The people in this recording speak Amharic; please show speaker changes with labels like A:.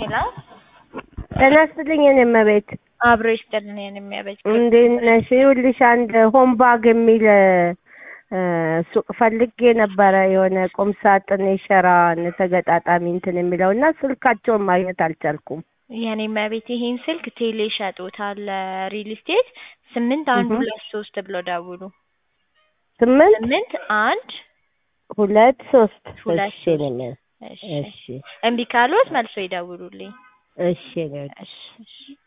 A: ሄሎ
B: ጤና ይስጥልኝ የኔ እመቤት
A: አብሮ ይስጥልን የኔ የሚያበጅ
B: እንዴት ነሽ? ይኸውልሽ አንድ ሆም ባግ የሚል እ ሱቅ ፈልጌ ነበረ የሆነ ቁም ሳጥን የሸራ ተገጣጣሚ እንትን የሚለው እና ስልካቸውን ማግኘት አልቻልኩም።
A: የኔ የሚያቤት ይሄን ስልክ ቴሌ ሸጦታል ሪል ስቴት ስምንት አንድ
B: እህ።
A: ሁለት ሶስት ብሎ ደውሉ
B: ስምንት
A: ስምንት አንድ
B: ሁለት ሶስት
A: ሁለት
B: እሺ
A: ሶስት
B: ነኝ
A: እሺ
B: እሺ
A: እምቢ ካሎት መልሶ ይደውሉልኝ
B: እሺ ነኝ
A: እሺ እሺ